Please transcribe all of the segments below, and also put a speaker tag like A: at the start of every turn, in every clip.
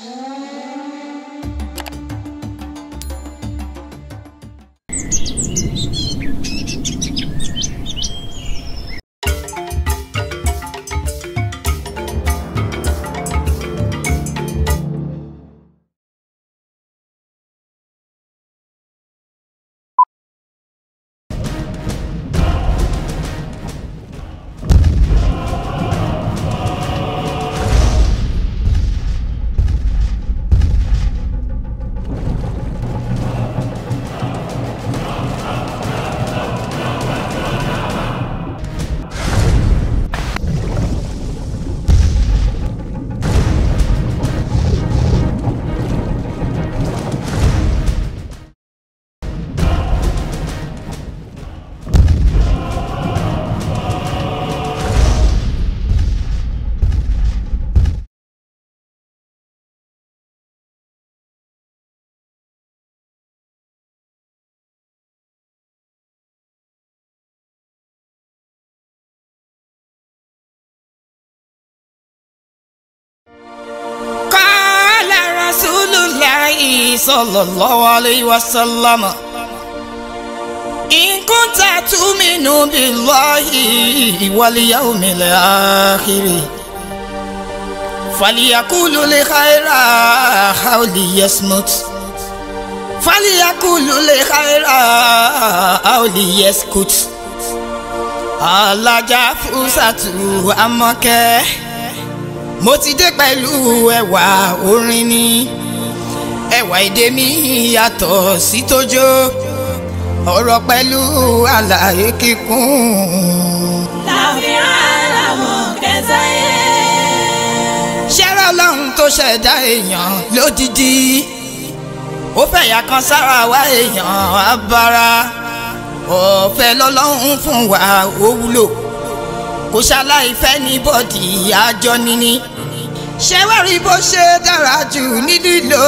A: قال رسول الله صلى الله عليه وسلم إن كنت تؤمن بالله واليوم الآخر فليقول الخير أو ليصمت فليقول الخير أو ليسكت alájà fúsàtù amọ̀kẹ́ mo ti dé pẹ̀lú ẹwà orin ni ẹwà èdè mi yàtọ̀ sí tójó ọ̀rọ̀ pẹ̀lú àlàyé kíkún.
B: láfihàn làwọn kẹsàyé.
A: ṣẹ́rẹ́ ọlọ́run tó ṣẹ̀dá èèyàn lódìdí ó fẹ̀yà kan sára wá èèyàn abara ọ̀fẹ́ lọ́lọ́run fún wa ó wúlò kò ṣaláì fẹ́ ní bọ́dì àjọ níní ṣé wá rí bó ṣe dára jù ní lílò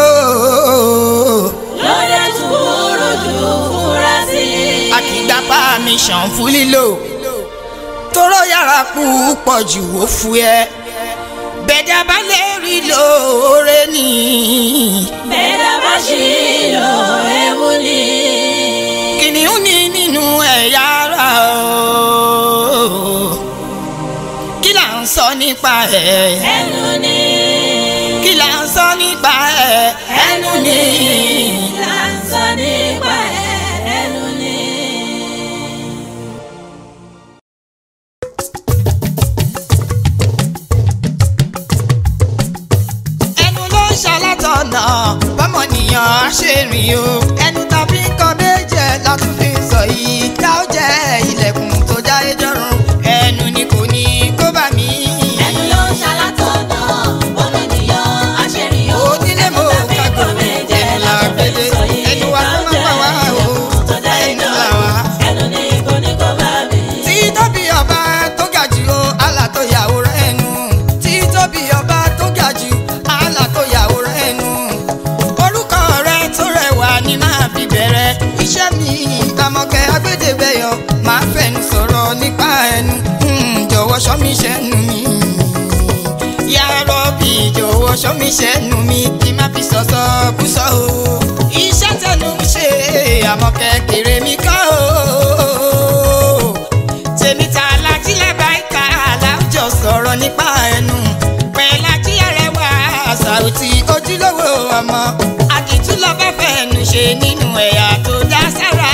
B: lóde sùúrù jù fúra sí i.
A: àkìgbà pàmìṣàn fún lílò tóró yàrá púpọ̀ jù ó fún ẹ bẹ̀dá bá lè rí lóore ní.
B: bẹ́ẹ̀ bá ṣì lọ ewu ni.
A: kìnìún ní nínú ẹ̀yà ara o kí là ń sọ nípa ẹ̀
B: ẹnu ni.
A: kí là ń sọ nípa ẹ̀ ẹnu ni.
B: là ń sọ nípa ẹ̀ ẹnu ni.
A: ẹnu ló ń ṣalátọ̀nà bọ́mọnìyàn á ṣe rìn o ẹnu tàbí nǹkan méje látún fi ń sọ yìí tá ó jẹ́ ilẹ̀kùn tó jáde jọ̀run ẹnu ni kò ní kó bá mi.
B: ẹnu ló ń ṣalátọ̀nà ọmọ ènìyàn aṣèrìn o.
A: onílé mo
B: tàbí
A: kàgbọ́
B: nǹkan méje
A: là
B: láti fi
A: gbélé
B: sọ yìí
A: ẹnu wa
B: tá ó
A: ló máa
B: jẹ́
A: pa wá o
B: ilẹ̀kùn tó jáde
A: ẹnu là
B: jọ̀run.
A: wá.
B: ẹnu ni kò ní kó bá mi.
A: tí tóbi ọba tó ga jù ó àlà tó yàwòrán ẹnu tí tóbi ọba tó ga jù àlà tó yàwòrán ẹnu orúkọ rẹ tó rẹwà ni máa fi bẹ̀rẹ̀ iṣẹ́ mi àmọ̀kẹ́ agbẹ́dẹ́gbẹ́yọ máa fẹnu sọ̀rọ̀ nípa ẹnu Hmm, jọ̀wọ́ ṣọ́ mi ṣẹ́nu mi ya rọ́bì jọ̀wọ́ ṣọ́ mi ṣẹ́nu mi kí má fi sọ̀sọ̀ kú sọ o iṣẹ́ tẹnu ń ṣe àmọ̀kẹ́ kéré mi kọ́ o tèmi ta alájí lábàáìka alájọ sọ̀rọ̀ nípa ẹnu pẹ̀lájí arẹwà Sàùtì ojúlówó ọmọ àdìtú lọ́bẹ̀ fẹ́nu ṣe nínú ẹ̀yà tó dá sára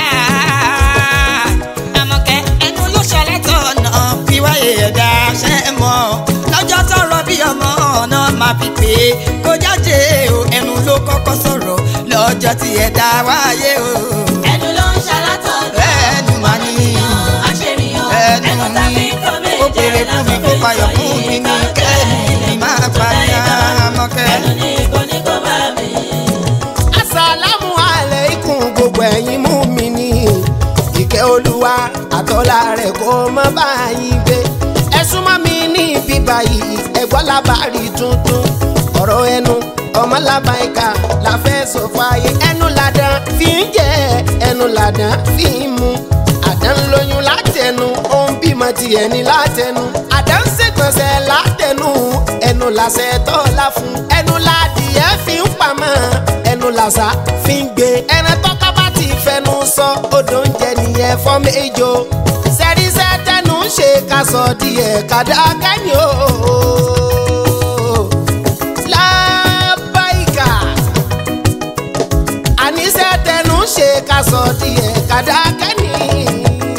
A: àmọ̀kẹ́ ẹnu ló ṣọlẹ́tọ̀ ọ̀nà wíwáyé ẹ̀dá ṣẹ́ mọ́ lọ́jọ́ tọrọ bí ọmọ ọ̀nà máa fi pé kó jáde o ẹnu ló kọ́kọ́ sọ̀rọ̀ lọ́jọ́ tí ẹ̀dá wáyé o
B: ẹnu ló ń ṣalátọ̀nà
A: ẹnu mà ní
B: aṣèrìn o.
A: ẹnu
B: tàbí
A: mi
B: nǹkan
A: ó
B: méje
A: pèrè fún mi
B: láti
A: kó
B: fi
A: payọ̀
B: sọ
A: fún mi
B: yìí
A: ní
B: tá ó jẹ́
A: kẹ́mi mi máa
B: ilẹ̀kùn tó
A: pa ní
B: jáde jọ̀run.
A: àmọ́kẹ́.
B: ẹnu ni kò ní kó bá mi.
C: asalamu aleikum gbogbo ẹ̀yin mú mi ní ìkẹ́ olúwa àtọ́lá rẹ̀ kó má bá yín gbé ẹ súnmọ́ mi ní bíbá yìí ẹ̀gbọ́n lábàárí tuntun ọ̀rọ̀ ẹnu ọmọ làbáyíká la fẹ́ sọ fààyè ẹnu làdán fi ń jẹ ẹnu làdán fi ń mu àdán lóyún látẹnu ó ń bímọ tiẹ̀ ní látẹnu àdán ṣègbọ̀nsẹ̀ látẹnu ẹnu làṣẹ tọ́lá fún ẹnu ládìyẹ làṣà fi ń gbé ẹran tọ́ka bá ti fẹnu sọ odò oúnjẹ nìyẹn fọ́mẹ́jọ sẹ́ríṣẹ́ tẹnu ń ṣe ká sọ díẹ̀ kàdá kẹ́yìn o. lábáìkà àníṣe tẹnu ń ṣe ká sọ díẹ̀ kàdá kẹ́yìn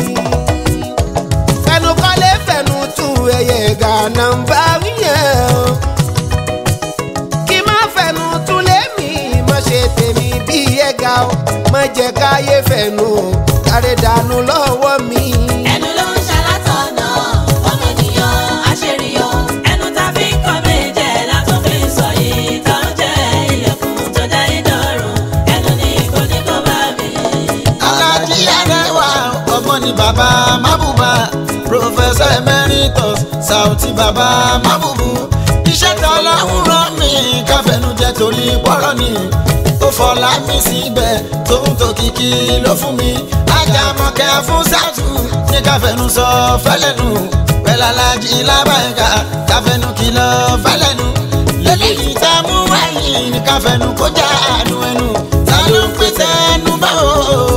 C: fẹnu kọ́lé fẹnu tú ẹyẹ gànà ń bá wíyẹn o kí má fẹnu tún lémi má ṣe tèmi bí ẹ̀gá o má jẹ́ káyé fẹnu o kárí dànù lọ́wọ́ mi.
B: ẹnu ló ń ṣalátọ̀nà ọmọ ènìyàn àṣerìyàn ẹnu tá fi ń kọ́ méje látún fi ń sọ yìí tó ń jẹ́ ilẹ̀kùn tó dá ìdọ̀rùn ẹnu ní kò ní kó bá mi.
D: alájí arẹwà ọmọ ni bàbá mábùbá professor emeritus sauti bàbá mábùbù iṣẹ́ tó lọ́hùn rán mi káfẹ́nujẹ torí pọ́rọ́ ni ó fọlá mi síbẹ̀ tó ń tó kìkì ló fún mi ajámọ̀kẹ́ fún sátú ní káfẹ́nu sọ fẹ́lẹ́nu pẹ̀lú alájí lábàáyíká káfẹ́nu kìlọ̀ fẹ́lẹ́nu lẹ́lẹ́yìí tá a mú wáyé ní káfẹ́nu kó já àánú ẹnu ta ló ń pèsè ẹnu bá o.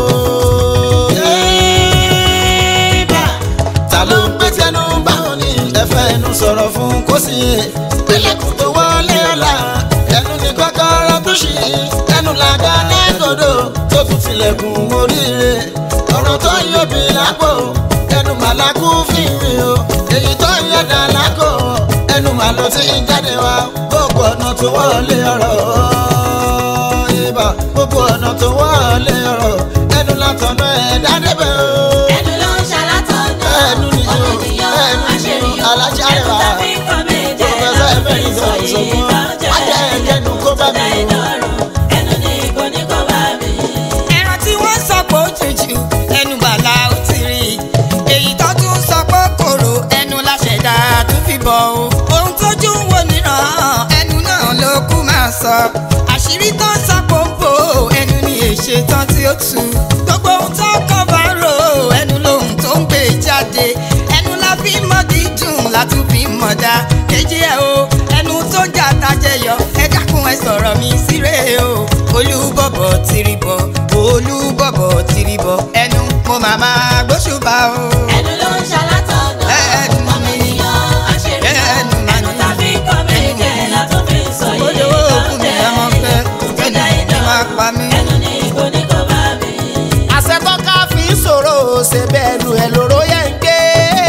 D: Yéèbà, ta ló ń pèsè ẹnu bá o ní ẹfẹ́ ẹnu sọ̀rọ̀ fún kó sì yé pẹ̀lẹ́kùn tó wọlé ọ̀la ẹnu ní kọ́kọ́rọ́ tó ṣì ẹnu làgá lẹ́gọ̀dọ̀ tó tún tilẹ̀kùn oríire ọ̀rọ̀ tó ń yọbi lápò ẹnu màlákù fìwé o èyí tó ń yọ̀dà lákò ẹnu màlọ́ tí ń jáde wá gbogbo ọ̀nà tó wọlé ọ̀rọ̀ ibà gbogbo ọ̀nà tó wọlé ọ̀rọ̀ ẹnu látọ̀nà ẹ̀dá débẹ̀ o.
B: ẹnu ló ń ṣalátọ̀nà
D: Ẹnu ni
B: ọmọ
D: o,
B: ènìyàn
D: ẹnu ni o,
B: àṣerìyàn
D: alájà
B: ẹnu
D: rẹwà.
B: tá fi ń kọ́ méje
D: Professor
B: látún fi ń
D: Emeritus
B: sọ yìí
D: Ògún.
B: tó ń jẹ́
D: Wájà ẹ̀jẹ̀nu kó bá
B: ilẹ̀kùn tó
D: mi
B: dá
D: o.
B: ìdọ̀rùn ẹnu ní kò ní kó bá mi.
A: ẹran tí wọ́n sọ pé ó jùjù ẹnu bàlá ó ti rí i èyí tó tún sọ pé kòrò ẹnu láṣẹ̀dá tún fi bọ̀ o ohun tójú ń wò níran ẹnu náà ló kú máa sọ àṣírí tó ń sọ pòǹpò ẹnu ni èṣe tán tí ó tu gbogbo ohun tó kọ́ bá rò ẹnu lòun tó ń gbé jáde ẹnu la fi mọ dídùn la tún fi mọ dá kejì ẹ o ẹnu tó ń jà tajẹyọ ẹ dákun ẹ sọ̀rọ̀ mi síre o olúbọ̀bọ̀ tìrìbọ̀ olúbọ̀bọ̀ tìrìbọ̀ ẹnu mo màmá gbóṣùbà o.
B: ẹnu ló ń ṣalátọ̀nà
A: Ẹnu
B: ọmọ
A: ni.
B: ènìyàn àṣerìyàn
A: Ẹnu mà
B: ẹnu
A: ni.
B: tá fi ń kọ́ méje látún fi ń sọ yìí
A: Olówó
B: tó
A: òkú
B: ń
A: mi
B: jẹ́
A: ẹ mọ fẹ́
B: ilẹ̀kùn tó
A: kẹ́nu
B: dá
A: ẹ máa
B: ìdọ̀rùn
A: pa mí.
B: ẹnu ní kò ní kó bá mi.
C: àṣetọ́ka fi ń sọ̀rọ̀ ṣe bẹ́ẹ̀ nu ẹ̀ lóró yẹn ń gbé.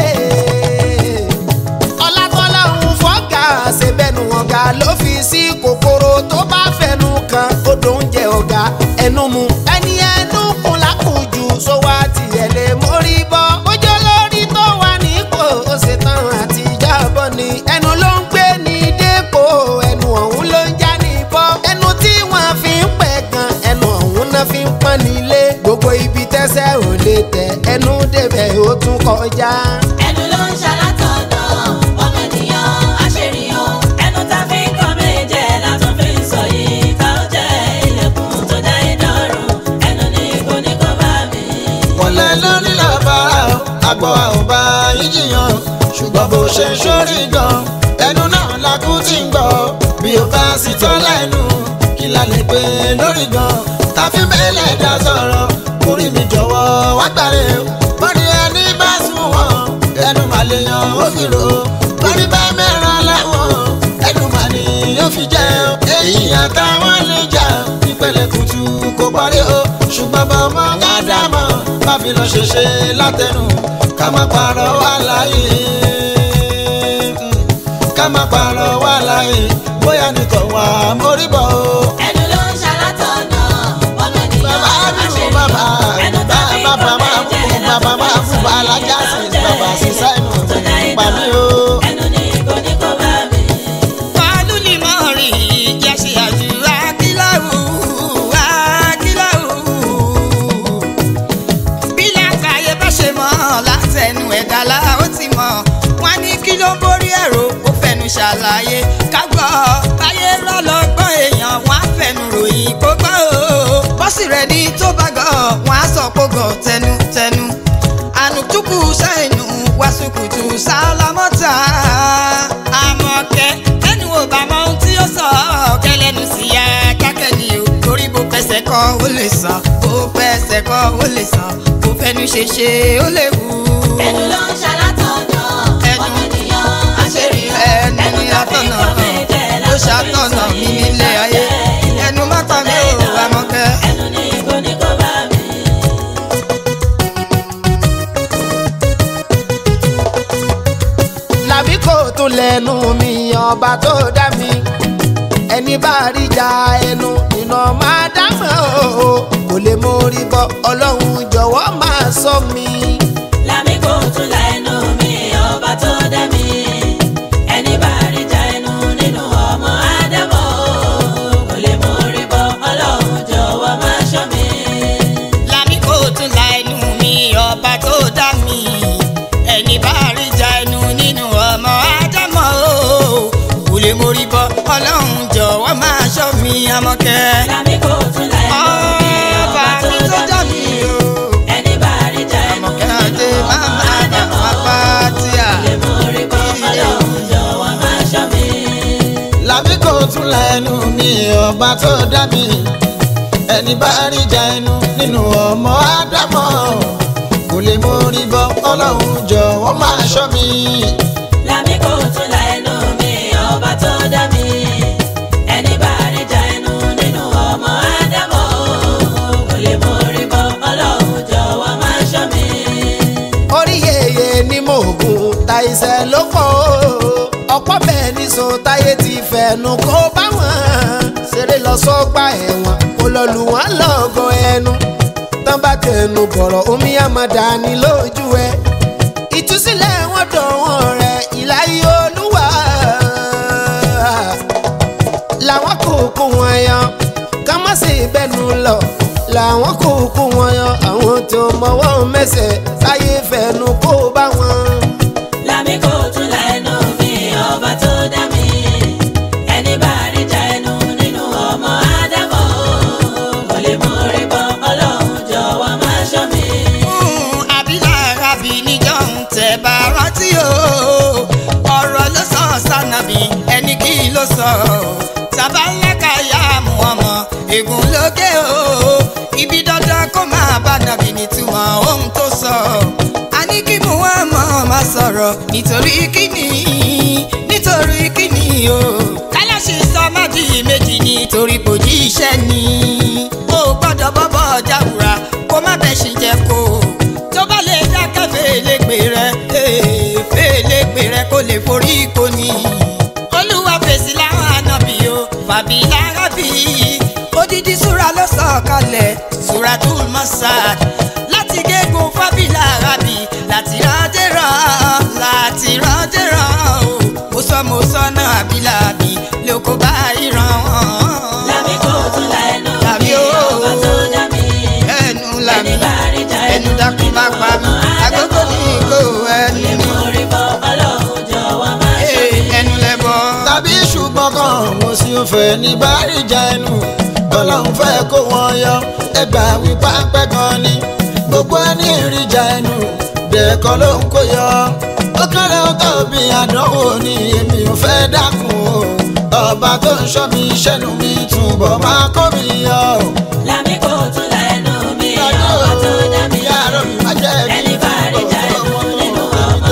C: ọlátọ́lá ń fọ́gà ṣe bẹ́ẹ̀ nu ọ̀gá ló fi sí kòkòrò tó bá fẹnu kan odò oúnjẹ ọ̀gá ẹnu mu. ẹni ẹnu kun lákùjù sówó àti ẹ̀lẹ́ mórí bọ́. ojú olórí tó wà nípò ó ṣe tán àti jábọ̀ ni. ẹnu ló ń gbé ní dépò ẹnu ọ̀hún ló ń já ní bọ́. ẹnu tí wọ́n fi ń pẹ̀ gan ẹnu ọ̀hún náà fi ń pọ́n nílé. gbogbo ibi tẹ́sẹ̀ ò lè tẹ̀ ẹnu débẹ̀ ó tún kọjá.
B: ẹnu ló ń ṣalátọ̀nà ọmọ ènìyàn àṣerìyàn ẹnu tá fi ń kọ́ méje látún fi ń sọ yìí tó ń jẹ́ ilẹ̀kùn tó dá ìdọ̀rùn ẹnu ní kò ní kó bá mi.
D: wọlé lórí làbára o àgbọ̀ àwòbá yíyíyan ṣùgbọ́n bó ṣe ń ṣórí gan ẹnu náà lakú ti ń gbọ́ bí o bá sì tọ́ lẹ́nu kí la lè pè lórí gan tàbí mẹ́lẹ̀ dá sọ̀rọ̀ orí mi jọ̀wọ́ wá gbàre o bọ́dí ẹni bá sùn wọ́n ẹnu mà lè yan ó fi rò ó bọ́dí bá mẹ́ràn láwọn ẹnu mà ní yóò fi jẹ́ o èyí àtàwọn lè jà ìpele kùtù kò parí o ṣùgbọ́n bá ọmọ gádàmọ́ má fi lọ ṣèṣe látẹnu ká má parọ́ wà láyé ká má parọ́ wà láyé bóyá nìkan wà mórí bọ̀ o.
B: ẹnu ló ń ṣalátọ̀nà ọmọ ènìyàn
D: bàbá mi ò bàbá
B: àṣerìyàn ẹnu tá fi ń
D: bàbá
B: kọ́
D: máa
B: méje
D: kú bàbá
B: látún fi
D: máa
B: ń
D: kú
B: sọ
D: bàbá
B: yìí
D: alájà
B: tó
D: sí
B: ń jẹ́
D: bàbá sí sáìnù
B: ilẹ̀kùn tó dá
D: pa mí o.
B: ìdọ̀rùn ẹnu ní kò ní kó bá mi.
A: Fàálù ni mo rí jẹ́ ṣe àdúrà kíláwù, kíláwù. Bí làkàyè bá ṣe mọ̀ látẹnu ẹ̀dá la ó ti mọ̀. Wọ́n ní kí ló ń borí ẹ̀rọ ó fẹnu ṣàlàyé. Kágbọ́ báyé rọ́lọ́gbọ́n èèyàn wọ́n á fẹnu ròyìn kó gbọ́ o. Bọ́sì rẹ̀ ní tó bá gọ̀ wọ́n á sọ kó gọ̀ tẹnutẹnu. Ànùtúkù ṣàìnù wàsùkùtù sálámọ́tà. Àmọ̀kẹ́ ẹnu ò bá mọ ohun tí ó sọ kẹlẹ́nu sí ya jákẹ́ ni o torí bó fẹ́ kọ́ ó lè sàn bó fẹsẹ̀ kọ́ ó lè sàn bó fẹnu ṣe ṣe ó lè wù.
B: ẹnu ló ń ṣalátọ̀nà
A: Ẹnu.
B: ọmọ ènìyàn àṣírí o
A: ẹnu ni atọ́nà ó ṣàtọ̀nà mi nílé ayé ẹnu má pa mí ò Àmọ̀kẹ́.
B: ẹnu ní igbó ní kó bá mi.
C: làbí kò tún lẹ́nu mi ọba tó dá mi ẹni bá rí ja ẹnu iná máa dámọ̀ o kò lè mórí bọ́ ọlọ́run jọ̀wọ́ máa sọ mi.
B: lámì kò tún la ẹnu mi ọba tó dá mi ẹni bá rí ja ẹnu nínú ọmọ ádámọ̀ kò lè mú orí bọ́ ọlọ́run jọ̀wọ́ máa ṣọ́ mi.
A: Lámì kò tún la ẹnu mi ọba tó dá mi ẹni bá rí ja ẹnu nínú ọmọ ádámọ̀ o kò lè mórí bọ́ ọlọ́run jọ̀wọ́ máa ṣọ́ mi Àmọ̀kẹ́.
B: lámì kò tún la ẹnu mi
A: ọba
B: ọba
A: mi
B: tó
A: tó
B: dá
A: dá
B: mi
A: mi o.
B: ẹni bá rí ja ẹnu
A: Àmọ̀kẹ́
B: nínú
A: adé
B: ọmọ
A: máma
B: ádámọ̀
A: bàbá tí a.
B: kò lè mú orí bọ́ ọlọ́run jọ̀wọ́ máa ṣọ́ mi.
D: làbí kò tún la ẹnu mi ọba tó dá mi ẹni bá rí ja ẹnu nínú ọmọ ádámọ̀ kò lè mórí bọ́ ọlọ́run jọ̀wọ́ máa ṣọ́ mi.
B: lámì kò tún la ẹnu mi ọba tó dá mi ẹni bá rí ja ẹnu nínú ọmọ ádámọ̀ kò lè mú orí bọ́ ọlọ́run jọ̀wọ́ máa ṣọ́ mi.
C: orí yeye ni mo gùn ta iṣẹ́ ló pọ̀ o ọ̀pọ̀ bẹ́ẹ̀ ní so táyé ti fẹ̀nu kó bá wọn ṣeré lọ sọ́gbà ẹ̀wọ̀n kó lọ lù wọ́n lọ́gọ ẹnu tán bá tẹnu bọ̀rọ̀ omi àmàdà ní lójú ẹ ìtúsílẹ̀ wọn dọ̀wọ́n rẹ̀ ìláyé olúwa làwọn kúkú wọn yan ká má sì bẹnu lọ làwọn kúkú wọn yan àwọn tó mọwọ́ mẹsẹ̀ láyé fẹnu kó bá wọn.
B: lámì kò tún la ẹnu mi ọba tó dá mi ẹni bá rí ja ẹnu nínú ọmọ ádámọ̀ kò lè mú orí bọ́ ọlọ́run jọ̀wọ́ máa ṣọ́ mi.
A: fún abilárabi níjọ́ ń tẹ̀ bá rántí o ọ̀rọ̀ ló sọ sànàbí ẹni kí ló sọ sábàlákà yá mú ọmọ ègún lókè o ibi dandan kó máa bá nàbí nítumọ̀ ohun tó sọ a ní kí mú wọn mọ̀ má sọ̀rọ̀ nítorí kíni nítorí kíni o kálọ́ṣì sọ má di méjì nítorí kò jí iṣẹ́ ni ó gbọ́dọ̀ bọ́bọ́ jáwùra kó má bẹ́ ṣì jẹ́ kó tó bá lè dákẹ́ fèlèpè rẹ ee, fèlèpè rẹ kó lè forí kò ní. olúwa fèsì láwọn ànábì o fàbí lárábì odidi súra ló sọ kalẹ̀ suratul masad láti gégùn fàbí lárábì láti ránjẹ́ rán láti ránjẹ́ rán o mo sọ mo sọ náà àbílàbí lóko bá ìran wọn.
B: lámì kò tún la ẹnu
A: Lámì
B: mi
A: o.
B: ọba tó dá mi
A: ẹnu làmì
B: ẹni bá rí ja
A: ẹnu dákun má pa mí àgógó ní ìgò ẹnu
B: lè
A: mi
B: mú orí bọ́ ọlọ́run jọ̀wọ́ máa ṣọ́
A: Ee,
B: mi.
A: ẹnu lẹbọ.
D: tàbí ṣùgbọ́n kan mo sì ń fẹ́ ní bárìjà ẹnu ọlọ́run fẹ́ kó wọn yọ ẹgbà wí pápẹ́ kan ni gbogbo ẹni ìrìjà ẹnu dẹ̀kọ́ ló ń kó yọ ó kéré ó tóbi àdánwò ni èmi ò fẹ́ dákun o ọba tó ń ṣọ́ mi ṣẹ́nu mi túbọ̀ máa kó mi yọ.
B: lámì kò tún la ẹnu mi ọba tó dá mi
D: Yàrá mi má jẹ́ kí
B: ẹni bá rí ja ẹnu nínú ọmọ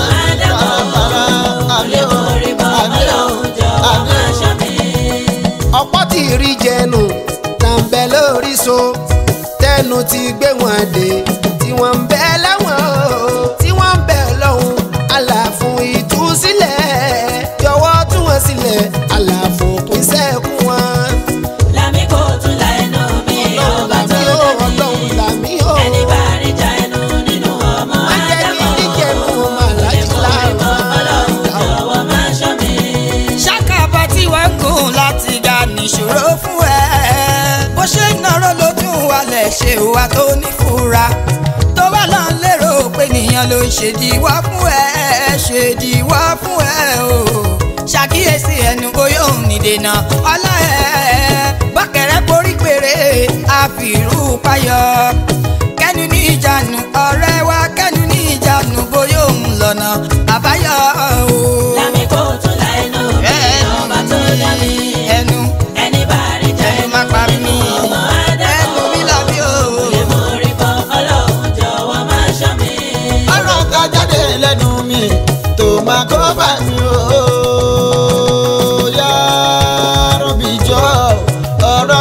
B: ádámọ̀ kò lè mú orí bọ́ ọlọ́run jọ̀wọ́ máa ṣọ́ mi.
C: ọ̀pọ̀ tí rí jẹnu tàǹbẹ̀ lórí so tẹnu ti gbé wọn dé tí wọ́n ń bẹ lẹ́wọ̀n o tí wọ́n ń bẹ lọ́hùn àlàfún ìtúsílẹ̀ jọ̀wọ́ tú wọn sílẹ̀ àlàfún pín sẹ́kù wọn.
B: lámì kò tún la ẹnu mi ọba tó
C: làmí o
B: dá mi
C: ọlọ́run làmí o
B: ẹni bá rí ja ẹnu nínú ọmọ
C: má jẹ́ kí
B: ádámọ̀
C: ríjẹnu
B: kò
C: màlájú
B: lè mú orí bọ́ ọlọ́run
C: láàrú.
B: jọ̀wọ́ máa ṣọ́ mi.
A: ṣàkàbà tí wọ́n ń gùn láti ga nìṣòro fún ẹ. bó ṣe ń nọrọ ló tún wálẹ̀ ṣe wà tó nífura. tó bá lọ ń lérò pé nìyẹn ló ń ṣèdíwọ́ fún ẹ ṣèdíwọ́ fún ẹ o. ṣàkíyèsí ẹnu bóyá òun nìdènà ọlá ẹ. bọ́kẹ̀rẹ́ borí péré àfìrú payọ. kẹ́nu ní ìjánu ọ̀rẹ́ wa kẹ́nu ní ìjánu bóyá òun lọ́nà àbáyọ o
B: lámì kò tún la ẹnu mi ọba tó dá mi
A: ẹnu
B: ẹni bá rí ja
A: ẹnu
B: ẹnu
A: má pa mí
B: nínú ọmọ
A: ẹnu mi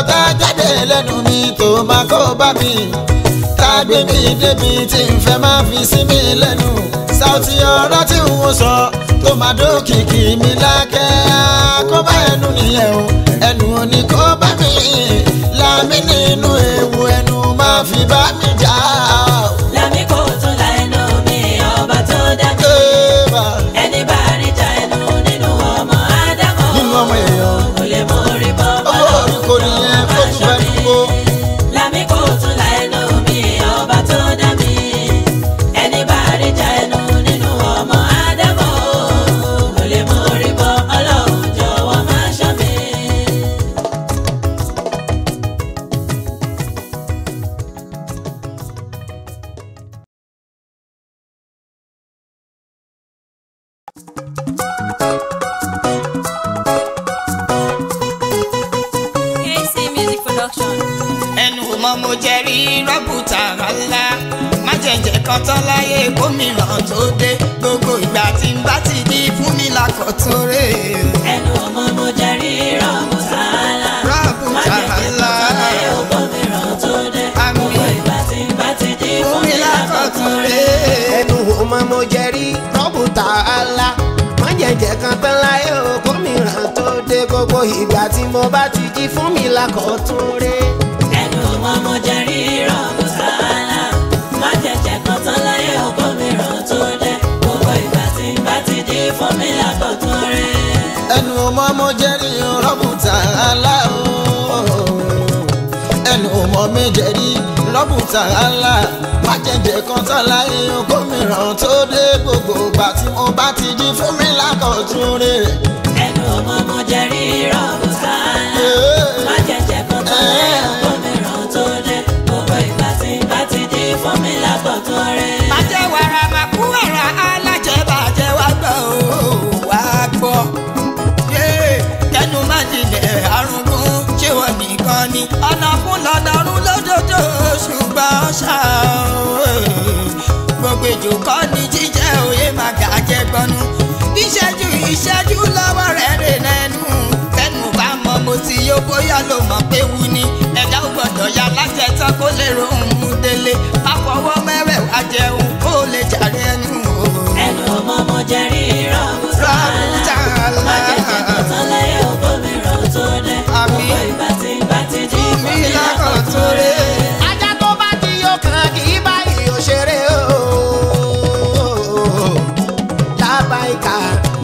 D: ọ̀rọ̀ tá a jáde lẹ́nu mi tó máa kó bá mi tá a gbé mi débi tí n fẹ́ máa fi sí mi lẹ́nu Saoty ọ̀rọ̀ tí n ò sọ tó máa dókìkì mi lákẹ́ kó bá ẹnu nìyẹn o ẹnu ò ní kó bá mi láàmì nínú ewu ẹnu máa fi bá mi jà
B: Lámì kò tún la ẹnu mi ọba tó dá mi.
D: Ébà,
B: Ẹni bá rí ja ẹnu nínú ọmọ Ádámọ̀.
D: Nínú ọmọ èèyàn.
B: Kò lè mú orí bọ́
D: Owó orí kò nìyẹn, ó tún fẹ́ dúró.
B: Lámì kò tún la ẹnu mi ọba tó dá mi. Ẹni bá rí ja ẹnu nínú ọmọ Ádámọ̀. Kò lè mú orí bọ́ Ọlọ́run jọ̀wọ́ máa ṣọ́ mi.
E: KC Music Production.
A: ẹnu mọ mo jẹ rí rọ́bùtà ńlá má jẹ̀jẹ̀ kan tán láyé gómìnà tó dé gbogbo ìgbà tí n bá ti di fún mi lákọ̀tún rè
B: Ẹnu ọmọ mo jẹ́ rírọ̀ mùsàlá.
A: Rọ́ọ̀bù
B: Má jẹ́ kí n
A: tààlà.
B: tọ́lá ẹ̀ ó gómìnà tó dé.
A: Àmín.
B: Gbogbo ìgbà tí n bá ti di
A: fún mi lákọ̀tún rè
C: ẹnu ọmọ mo jẹ rí rọ́bù tààlà má jẹ̀jẹ̀ kan tán láyé o gómìnà tó dé gbogbo ìgbà tí mo bá ti jí fún mi lákọ̀ọ́tún ré.
B: Ẹnu ọmọ mo jẹ́ rírọ̀ mùsàlá. Má jẹ̀jẹ̀ kan tán láyé ó gómìnà tó dé. Gbogbo ìgbà tí n bá ti di fún mi lákọ̀tún rẹ̀.
D: ẹnu ọmọ mo jẹ́rí rọ́bùtà ńlá o ẹnu ọmọ mi jẹ́rí rọ́bùtà ńlá má jẹ̀jẹ̀ kan tán láyé gómìnà tó dé gbogbo ìgbà tí mo bá ti jí fún mi lákọ̀tún rè
B: Ẹnu ọmọ mo jẹ́ rírọ̀ mùsàlá. Má jẹ̀jẹ̀ kan tán láyé ó gómìnà tó dé. Gbogbo ìgbà tí n bá ti di fún mi lákọ̀tún rẹ̀.
A: bàjẹ́ wàrà máa kú wàrà alájẹ bàjẹ́ wá gbọ́ ó wá gbọ́ yé kẹnu má dilẹ̀ arúgbó ṣé wọ́n nìkan ni ọ̀nà fún lọ́dọọdún lójoojó ṣùgbọ́n ṣá o, gbogbo èjò kọ́ ni jíjẹ́ òye máa gàjẹ́ gbọ́nú ìṣẹ́jú ìṣẹ́jú lọ́wọ́ rẹ̀ rè lẹ́nu tẹnu bá mọ mo ti yó bóyá ló mọ̀ pé wú ni ẹ̀dá ò gbọ́dọ̀ ya lájẹtán kó lè rohùn mú délé má fọwọ́ mẹ́wẹ̀ẹ́wá jẹun kó lè jàre ẹnu o.
B: ẹnu ọmọ mo jẹ rírọ
A: Rọ́bùtà ńlá.
B: má jẹjẹ kọtán láyé ògbómìíràn tó dé
A: Àmín.
B: gbogbo ìgbà tí n bá ti di
A: Fún mi lákọ̀tún rè.
C: ajá tó bá ti yó kan kì í báyìí ò ṣeré o lábàáyíká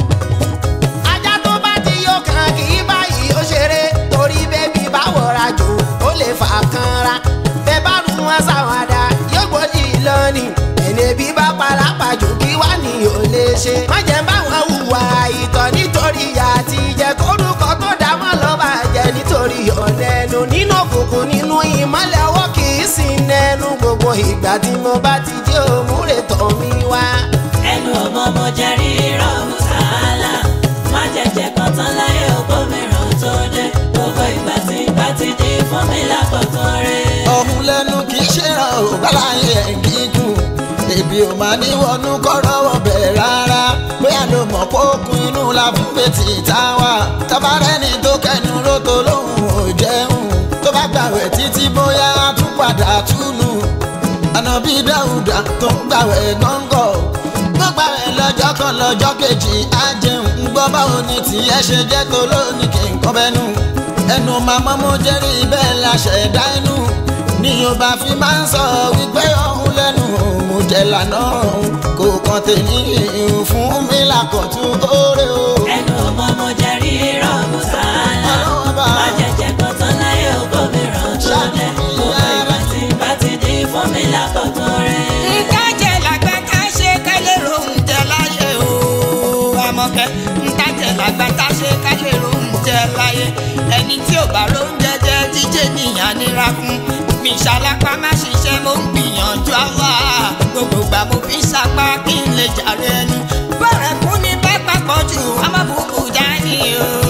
C: ajá tó bá ti yó kan kì í báyìí ò ṣeré torí bébí bá wọra jò ó lè fà kanra bẹ́ẹ̀ bá rún wọn sáwádà yóò gbòdì lọ́nì ẹ̀nẹ́bí bá palápàjò kí wá ní ò lè ṣe má jẹ́ báwọn hùwà ìtọ̀ nítorí àti jẹ́ kórúkọ tó dá mọ́ lọ́ba jẹ́ nítorí ọ̀lẹ́nu nínú òkùnkùn nínú ìmọ́lẹ̀ ọwọ́ kì í sin nẹnu gbogbo ìgbà tí mo bá ti jẹ́ òmùrè tọ̀ mí wá.
B: ẹnu ọmọ mo jẹ rírọ mùsàlá má jẹjẹ kọtán láyé ògbómìíràn tó dé gbogbo ìgbà tí n bá ti di fún mi lákọ̀tún rẹ̀.
D: ọ̀hún lẹ́nu kì í ṣe ọ̀gbálàyé ẹ̀ gígùn èbí ò máa ní wọnú kọ́rọ́ ọbẹ̀ rárá bóyá ló mọ̀ pé okùn inú la fún bẹ́tì tá a wà tabarẹ́ni tó kẹnu ló tó lóhùn ò jẹun tó bá gbàwẹ̀ títí bóyá á tún padà túnú ànábì dáúdà tó ń gbàwẹ̀ gọ́ngọ̀ tó gbàwẹ̀ lọ́jọ́ kan lọ́jọ́ kejì á jẹun ń gbọ́ báwo ni tìyẹ́ ṣe jẹ́ tó lónìí kí n kọ́ bẹ́nu ẹnu màmá mo jẹ́rìí bẹ́ẹ̀ la ṣẹ̀dá inú ní yorùbá fi máa ń sọ wípé ọ̀hún lẹ́nu mo jẹ́ lànà kò kàn tèmi fún mi lákọ̀tún oore o.
B: ẹnu ọmọ mo jẹ rírọ mùsàlá
D: Ọlọ́wọ́ bá.
B: má jẹjẹ kọtán láyé ògbómìíràn tó dé gbogbo ìgbà tí n bá ti di fún mi lákọ̀tún rẹ̀.
A: nǹkan jẹ lágbá ká ṣe ká lè rohùn jẹ láyé o àmọ̀kẹ́ nǹkan jẹ lágbá ká ṣe ká lè rohùn jẹ láyé ẹni tí ò bá rohùn jẹjẹ jíjẹ nìyàn nira fún mi ṣàlápá má ṣiṣẹ́ mo ń gbìyànjú àwa gbogbo gbà mo fi sapá kí n lè jàre ẹnu bọ̀rẹ̀ fún ní bá papọ̀ jù amábùkù dání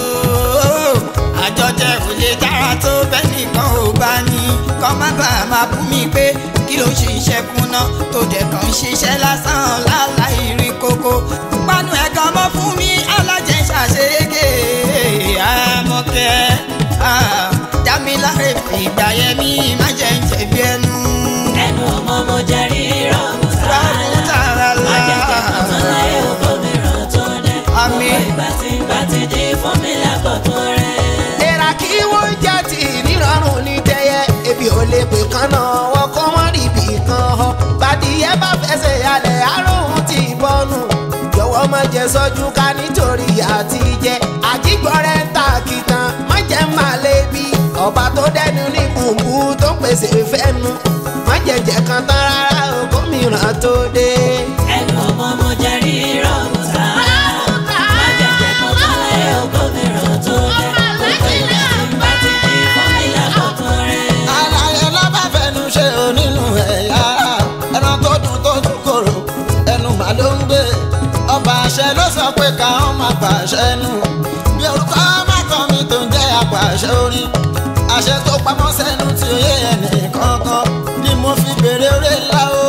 A: o àjọjẹ ò lè dára tó bẹ́ẹ̀ nìkan ò bá ní kọ́ má bàa máa bú mi pé kí ló ṣe iṣẹ́ fúnná tó dẹ̀ kàn ń ṣiṣẹ́ lásán láláì rí kókó panu ẹ̀gàn mọ́ fún mi alájẹsàṣeyege àmọ́kẹ́ dámiláre ìgbà yẹn mi má jẹ́ ń jẹ̀bi ẹnu.
B: ẹnu ọmọ mo jẹ rí rọrùn
A: Rọrùn
B: tààlà
A: tààlà.
B: má jẹ jẹ kọtán láyé ògbó mìíràn tó dé
A: Àmín.
B: gbogbo ìgbà tí ń bá ti di fún mi lákòótún rẹ.
C: èèrà kí wọ́n jẹ́ ti nírọ̀rùn ní tẹ́yẹ ebi ò lè pè kán náà wọ́n kọ́ wọ́n rí ibì kan họ bàdìyẹ bá fẹsẹ̀ yálẹ̀ àrùn ti bọ́nu jọ̀wọ́ má jẹ sọ́jú ká nítorí àti jẹ àjígbọ́rẹ́ ń ta kìtàn má jẹ́ má lébi ọba tó dẹnu ní gbùngbù tó pèsè fẹ́nu má jẹjẹ kan tán rárá o gómìnà tó dé.
B: ẹnu ọmọ mo jẹ rí rọrùn tààlà má jẹ jẹ kọtán láyé ògbó mìíràn tó dé gbogbo ìgbà tí ń bá ti di fún mi lákòótún rẹ.
D: àlàyé lọ́ba fẹnu ṣe ò nínú ẹ̀yà ẹran tó dùn tó dùn kòrò ẹnu mà ló ń gbé ọba àṣẹ ló sọ pé káwọn máa pàṣẹ nù bí orúkọ mọ́tò mi tó ń jẹ́ àpàṣẹ orin àṣẹ tó pamọ́ sẹ́nu tí ó yé ẹnì kankan ni mo fi bèrè orí ńlá o.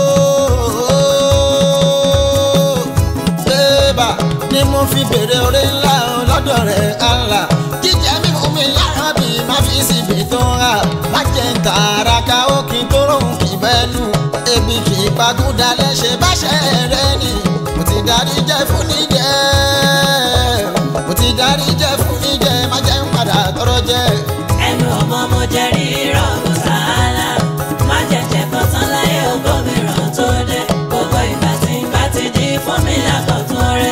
D: Bébà ni mo fi bèrè orí ńlá o lọ́dọ̀ rẹ̀ Allah. Jíjẹ mímú mi yára bí má fi síbi tó ń hà. Má jẹ́ ń tààrà ká ó kí n tó rohùn kì í bẹ́nu. Ebi kì í pagúdà lẹ́sẹ̀ báṣẹ́ rẹ̀ ni. Mo ti darí jẹ́ fún níjẹ́. Mo ti darí jẹ́ fún níjẹ́. Má jẹ́ ń padà tọrọ jẹ́.
B: ẹnu ọmọ mo jẹ rí rọrùn tààlà má jẹ jẹ kọtán láyé ògbó mìíràn tó dé gbogbo ìgbà tí ń bá ti di fún mi lákòótún rẹ.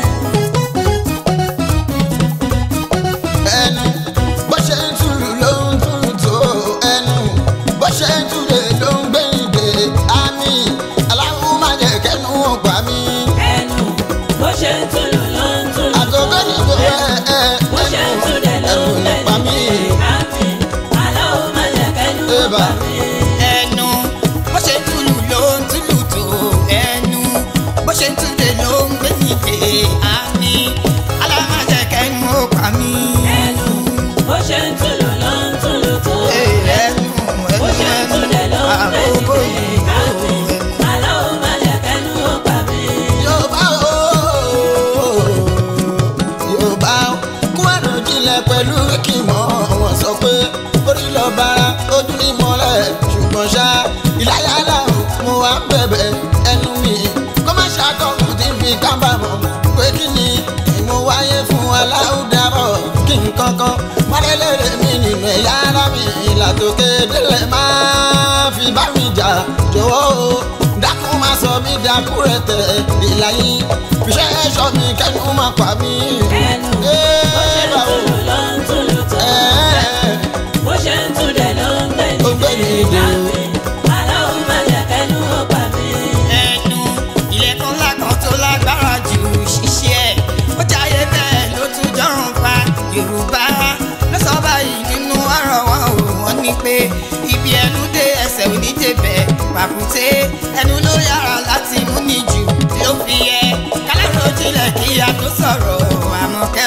D: ẹnu bó ṣe ń túlù ló ń túlù tó ẹnu bó ṣe ń túlè ló ń gbé ìdè àmì aláwo má jẹ kẹnu ọgbà mi.
B: ẹnu bó ṣe ń túlù ló ń túlù tó
D: àgọ́gọ́ ni kò ẹ ẹ
B: bó ṣe ń túlẹ̀ ló
D: ẹnu
B: ń
D: nípa mi.
B: àmì aláwo má jẹ kẹnu
D: Ébà.
B: ọgbà mi.
A: ẹnu bó ṣe ń túlù ló ń túlù tó ẹnu bó ṣe ń túlè ló ń gbé nìké àmì alámájẹkẹnu ó pa mí.
B: ẹnu bó ṣe ń túlù ló ń túlù tó
A: ẹnu
B: bó ṣe ń túlẹ̀ ló ń gbé
A: àbóbó
B: nìké
A: yìí
B: àmì aláwo má jẹ kẹnu ọgbà mi.
D: Yorùbá o Yorùbá o kún àrùn jinlẹ̀ pẹ̀lú kímọ̀ wọn sọ pé orí lọ bára ojú ní mọ́lẹ̀ ṣùgbọ́n ṣá ìláyàlá o mo wá ń bẹ̀bẹ̀ ẹnu mi kó má ṣàkóso tí ń fi kábàámọ̀ pé kí ni mo wáyé fún aláwùdábọ̀ kí n kankan wálélẹ́rẹ́ mi nínú ẹ̀yà ara mi ìlàtòkè délẹ̀ máa fi bá mi jà jọ̀wọ́ o dákun máa sọ mí dákú rẹ̀ tẹ̀ ìlàyé fiṣẹ́ ẹ̀ṣọ́ mi kẹ́nu máa pa mí.
B: ẹnu bó ṣe ń túlù ló ń túlù tó bó ṣe ń túlẹ̀ ló ń gbé
D: Ó gbé ní
B: nìké
D: ìdè.
B: àmì aláwo má jẹ kẹnu ọgbà mi.
A: ẹnu ilẹ̀kùn ńlá kan tó lágbára jù ṣiṣẹ́ ẹ̀ ó jáyé bẹ́ẹ̀ ló tún jọrùn pa yorùbá ló sọ báyìí nínú ọ̀rọ̀ wọn ò wọ́n ní pé ibi ẹnu dé ẹsẹ̀ onídébẹ̀ pàkúté ẹnu ló yára láti mú ní jù ló fi yẹ kálárò jinlẹ̀ kí a tó sọ̀rọ̀ àmọ̀kẹ́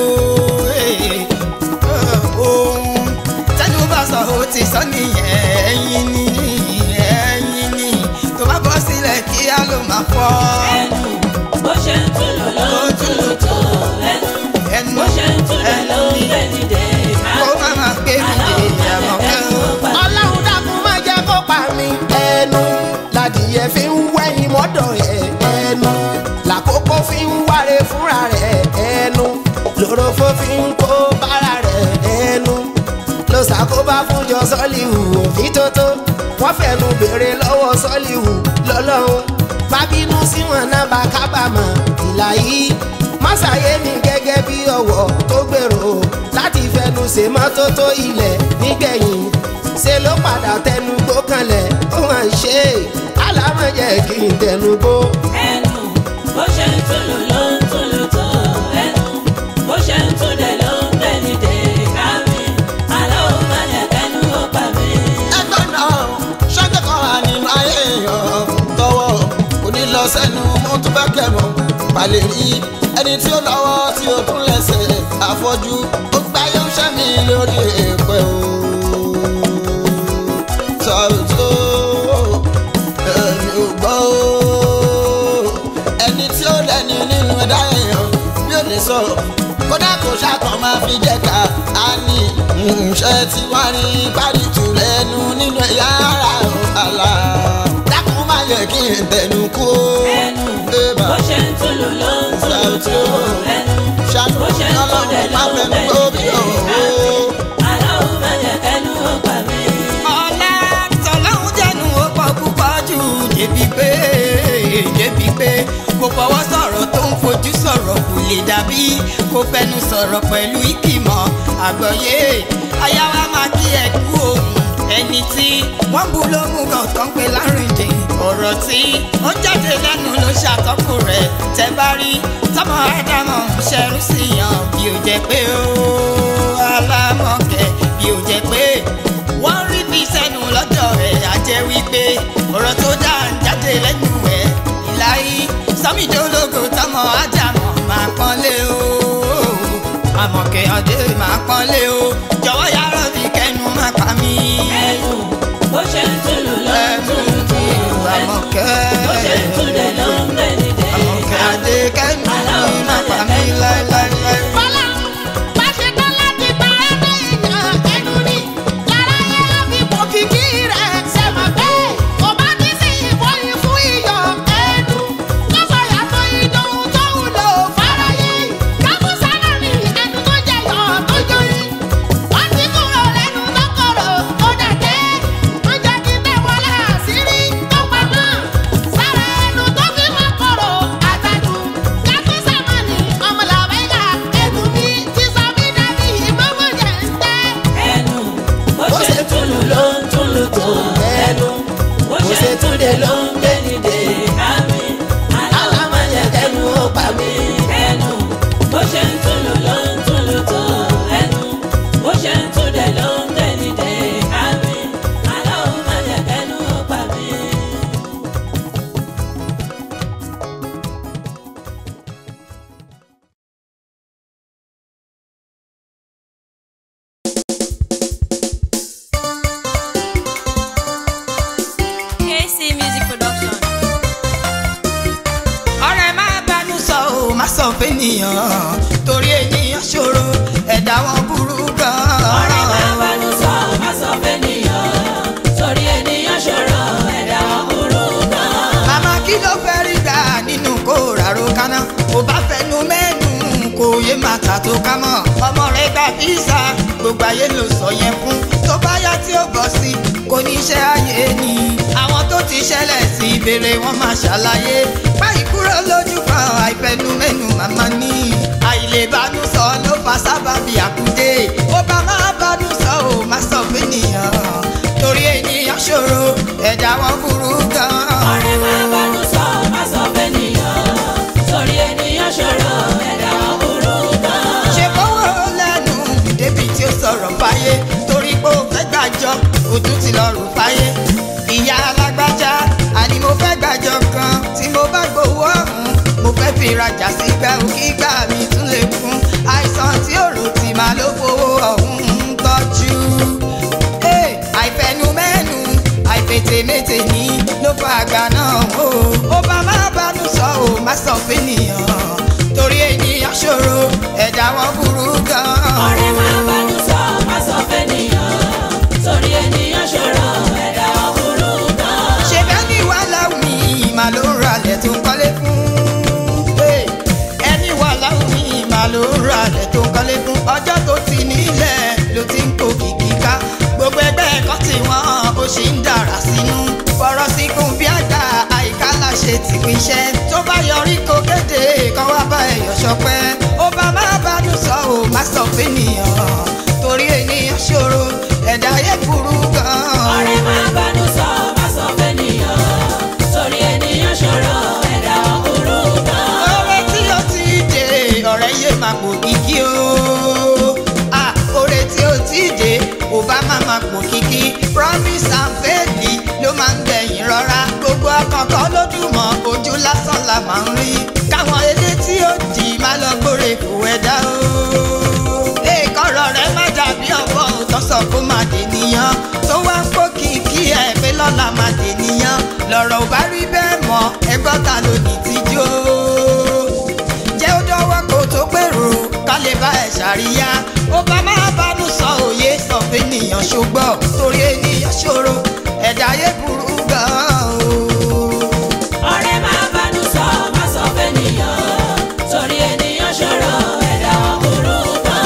A: o ohun tẹnu bá sọ ó ti sọ nìyẹn ẹyin ni ẹyin ni tó bá bọ́ sílẹ̀ kí á ló máa fọ́
B: ẹnu bó ṣe ń túlù ló ń túlù tó ẹnu
A: ẹnu
B: bó ṣe ń túlẹ̀ ló ń gbé nìké
A: kó má máa gbé mi dé àmọ̀kẹ́ o.
C: ọlọ́run dákun má jẹ́ kó pa mí. ẹnu ládìyẹ fi ń wẹ́yìn mọ́dọ̀ ẹ̀ ẹnu làkókò fi ń wáre fúnra rẹ̀ ẹnu lórofó fi ń kó bára rẹ̀ ẹnu ló ṣàkóbá fúnjọ sọ́líhù òfin tótó wọ́n fẹ̀nu béèrè lọ́wọ́ sọ́líhù lọ́lọ́run bábínú sí wọn náà bá kábàámọ̀ ìlà yìí mọ́sàyé mi gẹ́gẹ́ bí ọ̀wọ́ tó gbèrò láti fẹnu ṣe mọ́tótó ilẹ̀ nígbẹ̀yìn ṣe ló padà tẹnu gbó kanlẹ̀ ó hàn ṣe alámọ̀jẹ̀ kí n tẹnu gbó.
B: ẹnu bó ṣe ń túlù ló ń túlù tó ẹnu bó ṣe ń túlẹ̀ ló ń gbé nìké àmì aláwo má jẹ kẹnu ọgbà mi.
D: ẹgbẹ́ náà ṣọ́jọ́ kan wà nínú ayé èèyàn tọwọ́ kò ní lọ sẹ́nu mo tún bá kẹ̀mọ́ balẹ̀ rí ẹni tí ó lọ́wọ́ tí ó tún lẹ́sẹ̀ àfọ́jú ó gbá yóò ṣẹ́ mi lórí èèpẹ̀ o. sọ̀tò ẹni ò gbọ́ o ẹni tí ó lẹ́ni nínú ẹ̀dá èèyàn bí ó lè sọ̀rọ̀ kó kódà kò ṣàkàn máa fi jẹ́ka á ní ṣe tí wọ́n rí pàdìtù lẹ́nu nínú ẹ̀yà ara àlà dákun má yẹ kí n tẹnu kú ó.
B: ẹnu
D: Ébà.
B: bó ṣe ń túlù ló ń túlù tó ẹnu
D: ṣàánú
B: bó ṣe ń
D: ọlọ́run
B: túlẹ̀
D: má
B: ló ń
D: fẹnu kó bí
B: bẹ̀rẹ̀
D: òun.
B: aláwọ̀ má jẹ́ kẹ́nu ó gbà mí.
A: ọ̀la tọ́lọ́hún jẹ́nu ó pọ̀ púpọ̀ jù débi pé débi pé kò fọwọ́ sọ̀rọ̀ tó ń fojú sọ̀rọ̀ kò lè dàbí kò fẹnu sọ̀rọ̀ pẹ̀lú ìkìmọ̀ àgbọ̀yé ayáwá máa kí ẹ kú òun ẹni tí wọ́n bu lógún kan tó ń pe lárìndè ọ̀rọ̀ tí ó jáde lẹ́nu ló ṣàtọ́kù rẹ̀ tẹ́ bá rí tọmọ ádámọ̀ ń ṣẹrú sí yàn bí ó jẹ́ pé ó alámọ̀kẹ́ bí ó jẹ́ pé wọ́n rí bí sẹ́nu lọ́dọ̀ rẹ̀ á jẹ́ wípé ọ̀rọ̀ tó dá ń jáde lẹ́nu ẹ̀ ìláyé sọmídólógò tọmọ ádámọ̀ máa pọ́nlé o àmọ̀kẹ́ ọdẹ máa pọ́nlé o jọ̀wọ́ yàrá mi kẹ́nu má pa mí.
B: ẹnu bó ṣe ń túlù ló ń
A: ẹnu
B: túlù tó
A: mi
B: ẹnu
A: àmọ̀kẹ́
B: bó ṣe ń túlẹ̀ ló ń bẹ̀rẹ̀ dé.
A: àmọ̀kẹ́ adé kẹ́nu mi má pa mí láéláéláé.
C: Bọ́lá bá ṣe tán láti pa ẹgbẹ́ èèyàn ẹnu ni. Lára yẹn á fi pò kìkì rẹ̀ ṣe mọ̀ pé kò bá ti sí ìbòyìn fún iyọ̀ ẹnu. Lọ́sọ̀ yàtọ̀ ìdòwú tó wúlò fáráyé. Kábùsà náà ni ẹnu tó jẹyọ̀ tó joyin. Wọ́n ti kúrò lẹ́nu tó kọ̀rọ̀ tó dẹ̀dẹ́. Wọ́n jẹ́ kí tẹ̀ wọlé àṣírí tó pamọ́. Sára ẹnu tó fi máa kọ̀rọ̀ àtàjù. Kábùsà máa ní ọmọlàwẹ́gà ẹnu mi ti sọ mí dàbí ìmọ̀mọ̀ jẹ̀ ń tẹ́.
B: ẹnu bó ṣe ń túlù ló ń túlù tó ẹnu bó ṣe ń túlẹ̀ ló ń bẹ̀rẹ̀ dé. àmì aláwọ̀ má jẹ́ kẹ́nu ó pa mí. ẹnu bó ṣe ń túlù ló ń túlù tó ẹnu bó ṣe ń túlẹ̀ ló ń bẹ̀rẹ̀ dé. àmì aláwọ̀ má jẹ́ kẹ́nu ó pa mí.
E: KC Music Production.
A: ọ̀rẹ́ má bánú sọ ò má sọ fẹ́nìyàn torí ènìyàn ṣòro ẹ̀dá wọn burú gan-an.
B: ọ̀rẹ́ máa bánú sọ má sọ fẹ́nìyàn torí ènìyàn ṣòro ẹ̀dá wọn burú gan.
A: màmá kí ló fẹ́ rí gbà nínú kó ràró kaná kò bá fẹnu mẹ́nu kò yé máa tà tó ká mọ́ ọmọ rẹ̀ gba fíìsà gbogbo ayé ló sọ yẹn fún tó bá yá tí ó bọ̀ sí kò ní iṣẹ́ ayé ni àwọn tó ti ṣẹlẹ̀ sí ìbéèrè wọn máa ṣàlàyé báyìí kúrò lójú kan àìfẹnu mẹ́nu màmá ní àìlèbánú sọ ló fa sábàbí àkúdé ó bá máa bánú sọ ò má sọ fẹ́nìyàn torí ènìyàn ṣòro ẹ̀dá wọn burú gan-an.
B: ọ̀rẹ́ máa bánú sọ má sọ fẹ́nìyàn torí ènìyàn ṣòro ẹ̀dá wọn burú gan.
A: ṣe fọwọ́ lẹ́nu débi tí ó sọ̀rọ̀ fáyé torí pé ó fẹ́ gbàjọ òtún ti lọ rò fáyé. ìyá alágbájá àní mo fẹ́ gbàjọ kan tí mo bá gbowó ọ̀hún mo fẹ́ fi rajà sígbà òkígbà mi tún lè kún àìsàn tí ó rò tì máa ló fowó ọ̀hún ń tọ́jú. Hey, àìfẹnumẹ́nu àìfètèmétè ní ló fa àgbà náà o. ó bá má bánú sọ ò má sọ fẹ́nìyàn torí ènìyàn ṣòro ẹ̀dá wọn burú gan-an.
B: ọ̀rẹ́ máa bánú sọ má sọ fẹ́nìyàn torí ènìyàn ṣòro ẹ̀dá wọn burú gan.
A: ṣe bẹ́ẹ̀ ni wàhálà mi mà ló ń ralẹ̀ tó ń kọ́lé fún. Hey, ẹni wàhálà mi mà ló ń ralẹ̀ tó ń kọ́lé fún. ọjọ́ tó ti nílẹ̀ ló ti ń kó kìkì ká. gbogbo ẹgbẹ́ ẹ̀kọ́ tí wọ́n ó ṣì ń dàrá sínú. fọ̀rọ̀ síkún bí àgbà àyíká láṣẹ ti pinṣẹ́. tó bá yọrí kó kéde kan wá bá ẹ̀yọ̀ ṣọpẹ́. ó bá má bánú sọ ò má sọ fẹ́nìyàn. torí ènìyàn ṣòro ẹ̀dá ayé burú gan-an.
B: ọ̀rẹ́ máa bánú sọ má sọ fẹ́nìyàn torí ènìyàn ṣòro ẹ̀dá wọn burú gan.
A: ọ̀rẹ́ tí ó ti dé ọ̀rẹ́ yé máa pò kíkí o. Ah, ọ̀rẹ́ tí ó ti dé ò bá máa máa pò kíkí. promise and faith ló máa ń gbẹ̀yìn rọra. gbogbo akọ̀kọ̀ lójúmọ́ ojú lásán la máa ń rí. káwọn ilé tí ó dì má lọ gbóre kò ẹ̀dá o. èèkọ̀rọ̀ rẹ má dàbí ọ̀bọ òtọ́sọ̀ kó máa dè níyàn. tó wá ń kó kìkì ẹ̀ pé lọ́la máa dè níyàn. lọ̀rọ̀ ò bá rí bẹ́ẹ̀ mọ́ ẹgbọ́n ta ló ní tíjú o jẹ́ ó dọ́wọ́ kó tó gbèrò ṣòro ká lè bá ẹ̀ ṣàríyá ó bá máa bánú sọ òye sọ pé ènìyàn ṣògbọ́ torí ènìyàn ṣòro ẹ̀dá ayé burú gan-an o.
B: ọ̀rẹ́ máa bánú sọ má sọ fẹ́nìyàn torí ènìyàn ṣòro ẹ̀dá wọn burú gan.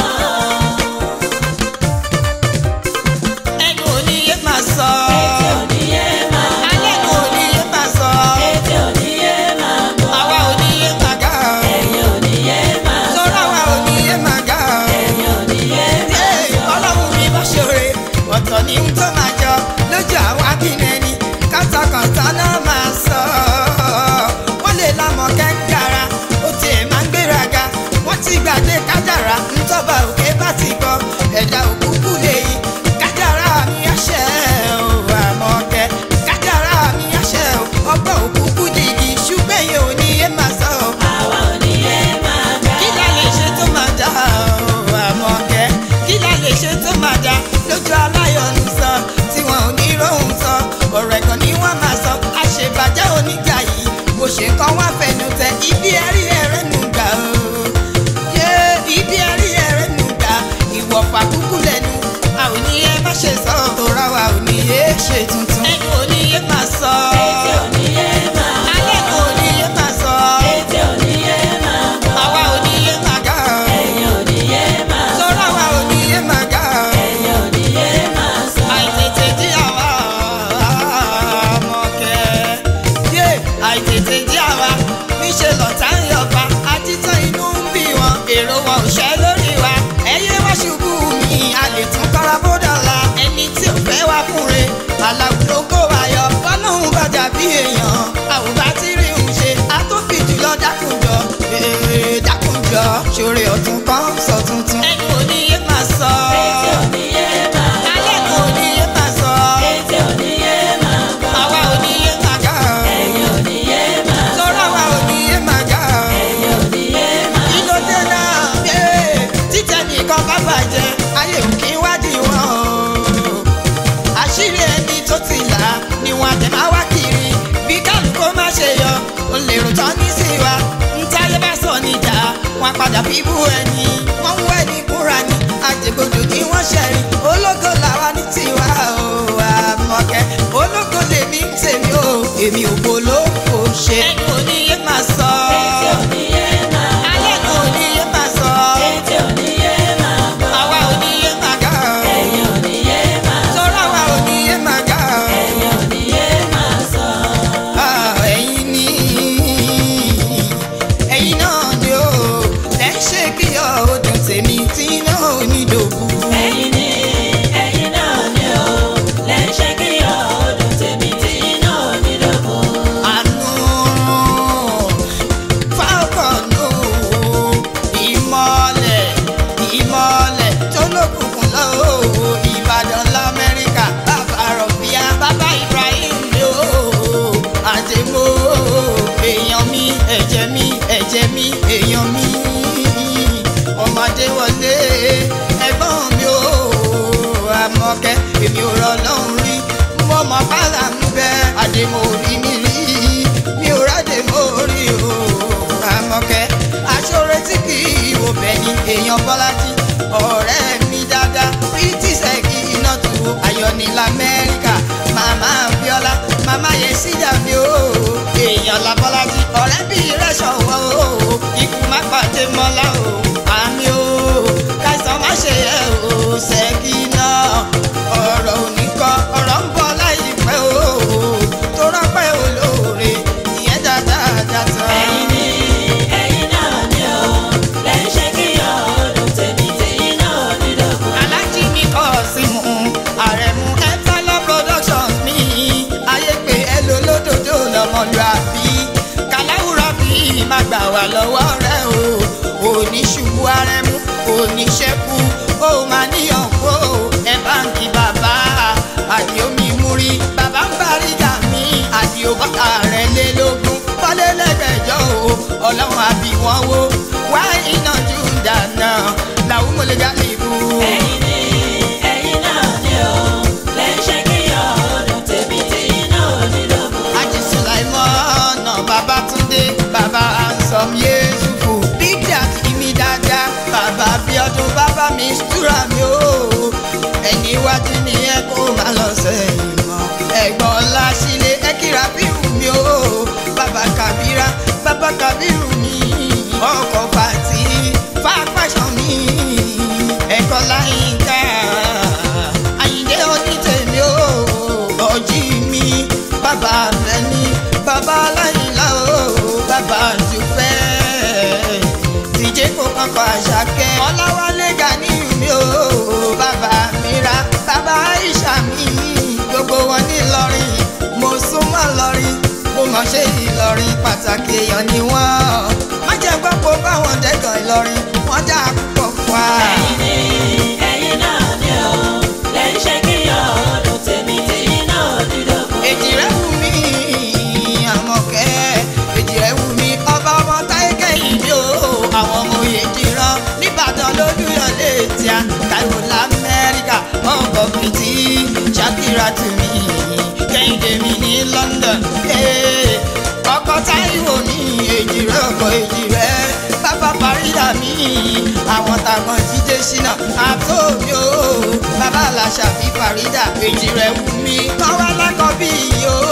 A: ẹnu oníyé máa sọ
B: ètè òníyé máa
A: alẹ́ nu oníyé máa sọ
B: ètè òníyé máa gbọ́
A: àwa oníyé máa gà
B: ẹ̀yìn òníyé máa sọ
A: sọ́ra àwa oníyé máa gà
B: ẹ̀yìn òníyé máa
A: Ee,
B: sọ.
A: ọlọ́run mi bá ṣoore ọ̀tọ̀ ní ń tó máa jọ lójú àwọn akínẹni kátàkàntà náà máa sọ wọ́n lè lámọ̀ kẹ́ńkàrà ó tiẹ̀ máa ń gbéraga wọ́n ti gbàgbé kájàrà ńtọ́ba òkè bá ti gbọ́ ẹ̀dá òkúkú lèyí kájàrà mi àṣẹ ò àmọ̀kẹ́ kájàrà mi àṣẹ ò ọgbọ́n òkúkú dìgì ṣùgbọ́n èyí ò ní yé máa sọ ọ́
B: àwa òníyé máa gbà.
A: kí la lè ṣe tó máa dá o àmọ̀kẹ́ kí la lè ṣe tó máa dá lójú aláyọ̀nù sọ tí wọn ò ní rohùn sọ ọ̀rọ̀ ẹ̀gàn ni wọ́n máa sọ àṣebàjẹ́ oníjà yìí bó ṣe kọ́ wá fẹnu tẹ ibi ẹ̀rí ẹ̀rẹ́ nù gbà o yé ibi ẹ̀rí ẹ̀rẹ́ nù gbà ìwọ̀fà kúkú lẹ́nu a ò ní yé má ṣe sọ tòra wa ò ní yé ṣe tuntun ẹnu ò ní yé máa sọ
B: ètè òníyé máa
A: alẹ́ kò ní yé máa sọ
B: ètè òníyé máa gbọ́
A: àwa ò ní yé máa gà o.
B: ẹ̀yìn òníyé máa sọ
A: sọ́ra wa ò ní yé máa gà ọ́.
B: ẹ̀yìn òníyé máa sọ.
A: àìtètè jí àwa ọmọkẹ́. yé àìtètè jí àwa níṣẹ́ lọ́tà ń yọba àtìtàn inú ń bí wọn èrò wọn ò ṣẹ́ lórí wa. ẹyẹ wá ṣubú mi a lè tún kọ́ra bódà la ẹni tí ò fẹ́ wá fúnre aláwù ló kó wa yọ bọ́lọ́hún bàjá bí èèyàn àwùbá tí rí ń ṣe àtúnfì jùlọ dákùnjọ ee dákùnjọ ṣòro ọ̀tún kan sọ tuntun. ẹnu oníyé máa sọ
B: ètè òníyé máa gbọ́
A: alẹ́ nu oníyé máa sọ
B: ètè òníyé máa gbọ́
A: àwa oníyé máa gà
B: ẹ̀yìn òníyé máa sọ
A: sọ́ra wa oníyé máa gà
B: ẹ̀yìn òníyé máa
A: kí ló dé náà ee títẹ nìkan bá bàjẹ́ ayé ò kí wádìí wọn o àṣírí ẹni tó ti là ni wọn àtẹ máa wá kiri bí kálukó má ṣe yọ ó lè rò tán ní sí wa ntáyé bá sọ níjà wọn padà bíbú ẹni wọn ń wẹ ní kúra ní àjẹgbọdọ kí wọn ṣẹrí ológo làwa ní tiwa o àmọkẹ ológo lèmi ń tèmi o èmi ò gbólófò ṣe ẹnu oníyé máa sọ
B: ètè òníyé máa
A: alẹ́ nu oníyé máa sọ
B: ètè òníyé máa gbọ́
A: àwa oníyé máa gà
B: ẹ̀yìn òníyé máa sọ
A: sọ́ra wa oníyé máa gà
B: ẹ̀yìn òníyé máa sọ.
A: Ah, ẹ̀yin ni ẹ̀yin náà ni ó lẹ́ ń ṣe kí ọdún tèmi tí náà ò ní dòkú.
B: ẹ̀yin ni ẹ̀yin náà ni o lẹ́ ń ṣe kí ọdún tèmi tí iná ò ní dòkú.
A: àánú fákọ̀nù ìmọ̀lẹ̀ ìmọ̀lẹ̀ tó lókùnkùn lọ́wọ́ ìbàdàn lamẹ́ríkà bàbá rọ̀bíà bàbá ibrahim ló àdèmó èèyàn mi ẹ̀jẹ̀ mi ẹ̀jẹ̀ mi èèyàn mi ọmọdé wọlé ẹ̀gbọ́n mi ò àmọ̀kẹ́ èmi ò rọ̀ lọ́hùn rí mo mọ̀ bàlá ń bẹ àdèmó rí mi rí mi ò rádèmó rí o àmọ̀kẹ́ aṣọ́rẹ́ tí kì í wò bẹ́yìn èèyàn bọ́lájí ọ̀rẹ́ mi dáadáa pretty sẹ́kì iná tu ayọ̀ ní lamẹ́ríkà màmá bíọ́lá màmá yẹn síjà mi o èèyàn labọ́lájí ọ̀rẹ́ bí rẹ̀ ṣọ̀wọ́ o ikú má pàdé mọ́lá o àmì o káìsàn má ṣe yẹ o sẹ́kì náà ọ̀rọ̀ òní kan ọ̀rọ̀ ń bọ̀ láìpẹ́ o tó rọ́pẹ́ olóore ìyẹn dáadáa dáadáa.
B: ẹ̀yin ni ẹ̀yin náà ni o lẹ́ ń ṣe kí ọdún tèmi tí iná ò ní dòkú.
A: alájí ní kọ́ọ̀sìmù àrẹ̀mú ẹ́tálọ́ productions mi ayé pé ẹ lò lódòdó lọ́mọlúàbí kàláwùrọ̀ bí má gbà wá lọ́wọ́ rẹ o òní ṣubú arẹmú òní ṣẹ́kù ó máa níyàn kó ẹ báńkì bàbá àdìo mi múrí bàbá ń bari gà mí àdìo bàtà rẹ lé lógún wọlé lẹ́gbẹ̀jọ́ o ọlọ́run àbí wọn wo wá iná jù dáná làwọn mọ̀lẹ́gà lè bú.
B: ẹ̀yin ni ẹ̀yin náà ni o lẹ́ ń ṣe kí ọdún tèmi tí iná ò ní dòkú.
A: Ají Sulaimon, Babatunde, Baba Ansom Yesufu, Big Daddy mi dáadáa, wúrà mi o ẹni iwájú ni ẹ kó má lọ sẹ́yìn mọ́ ẹ̀gbọ́n ọlá sílé ẹ kíra bírù mi o bàbá kàbírà bàbá kàbírù mi ọkọ̀ fàtí fàpàṣọ mi ẹ̀kọ́ láyínká àyíndé onítẹ̀mí o ọjí mi bàbá mẹ́ni bàbá láyínlá o bàbá dùpẹ́ tìjẹ́ kó kankan àṣàkẹ́ ọláwálé gani mi o bàbá mira bàbá aisha mi gbogbo wọn ní Ìlọrin mo súnmọ́ lọrin mo mọ̀ ṣe Ìlọrin pàtàkì èèyàn ni wọ́n má jẹ́ gbọ́ pé báwọn dẹ́gàn Ìlọrin wọ́n dá púpọ̀ fún wa.
B: ẹ̀yin ni ẹ̀yin náà ni o lè ń ṣe kí ọdún tèmi tí iná dídógún.
A: èjì rẹ̀ wù mí àmọ̀kẹ́ èjì rẹ̀ wù mí ọba ọmọ táyé kẹ́yìn mi o àwọn ọmọ èjì rán nìbàdàn lójúyọ̀lé tíá káyọ̀ lamẹ́ríkà ọkọ̀ fìtí ṣàkírà tù mí kẹ́hìndé mi ní London ee, ọkọ̀ táyọ̀ ní èjì rẹ̀ ọkọ̀ èjì rẹ̀ bàbá parídà mi àwọn tàgbọ̀n jíjẹ́ ṣínà àtó mi o bàbá aláṣà fi parídà èjì rẹ̀ wù mí kọ́wá lákọ̀ bí yìí o